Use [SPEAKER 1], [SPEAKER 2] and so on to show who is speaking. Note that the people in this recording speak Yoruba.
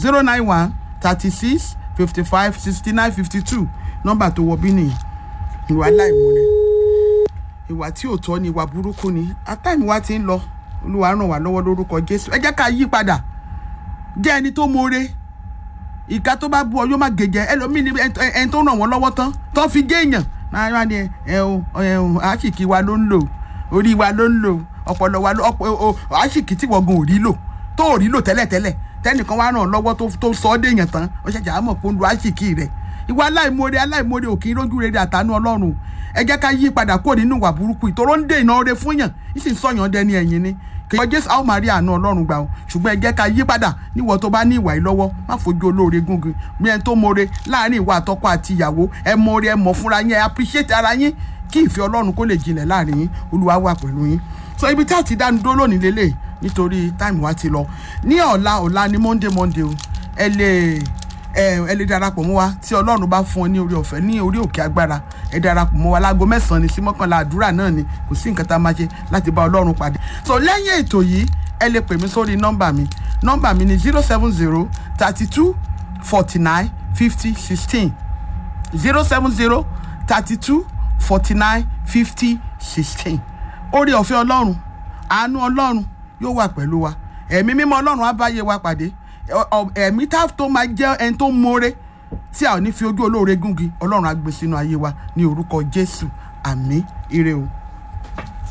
[SPEAKER 1] zero nine one thirty six fifty five sixty nine fifty two nọ́mbà tó wọ bí nìyí ìwà láìmúre ìwà tí ò tọ́ ni ìwà burúkú ni àtàìmí wa ti ń lọ olúwa ràn wá lọ́wọ́ lórúkọ jésù ẹ jẹ́ ká yí padà jẹ́ ẹni tó mọ̀ọ́re ìka tó bá bú ọ yóò má gèjẹ ẹlòmíì ni ẹni tó ràn wọ́n lọ́wọ́ tán tó fi gé èèyàn náà wá ní ẹ o ẹ o àṣìkí wa ló ń lò orí wa ló ń lò ọpọlọ wa ló ọpọ o àṣìkí tí wọ́n gan ò rí lò tó ò rí lò tẹ́lẹ̀tẹ́lẹ̀ tẹ́nìkan wá ràn lọ́wọ́ tó sọ ọ́ déèyàn tán ó ṣẹ̀ṣẹ̀ àmọ̀ pé ó ń lo àṣìkí rẹ̀ ìwà aláìmoore aláìmoore ò kì í rójú rere àtànú ọlọ́run ẹ jẹ́ ká yí padà kúrò nínú ìwà burúkú ìtòrò ń dènà oore fún yàn ìsì ń sọ̀yàn dẹni ẹ̀yìn ni kìí jésù àwọn máa rí àánú ọlọ́run gbà ó ṣùgbọ́n ẹ jẹ́ ká yí padà níwọ̀ tó bá ní ìwà yìí lọ́wọ́ má fojú olóore gúngun bí ẹni tó more láàrin ìwà àtọkọ àti ìyàwó ẹ more ẹ mọ̀ fúnra yín ẹ appreciate ara yín kí ìfẹ́ ọlọ́run kó lè jinlẹ̀ láàrin yín olúwa wà pẹ̀lú yín so ibi tí a ti dánu dúró lónìí lélẹ̀ nítorí táìmù wa ti lọ ní ọ̀la ọ̀la ní monday monday o ẹ lè ẹ lè darapọ̀ mọ́ wa tí ọlọ́run bá fún ọ ní orí ọ̀fẹ́ ní orí òkè agbára ẹ darapọ̀ mọ́ wa láago mẹ́sàn-án ní sí mọ́kànlá àdúrà náà ni kò sí nǹkan tá a máa ṣe láti bá ọlọ́run pàdé so lẹ́yìn ètò yìí ẹ lè pè mí sórí nọ́mbà mi nọ́mbà mi ni zero seven zero thirty two forty nine fifty sixteen zero seven zero thirty two forty nine fifty sixteen orí ọ̀fẹ́ ọlọ́run àánú ọlọ́run yóò wà pẹ̀lú wa ẹ̀mí mímọ́ ọlọ́run á bá yé wa pàdé ẹ̀mí tá tó máa jẹ́ ẹni tó mọ́re tí a ò ní fi ojú olóore gúngi ọlọ́run á gbé sínú ayé wa ní orúkọ jésù àmín ire o.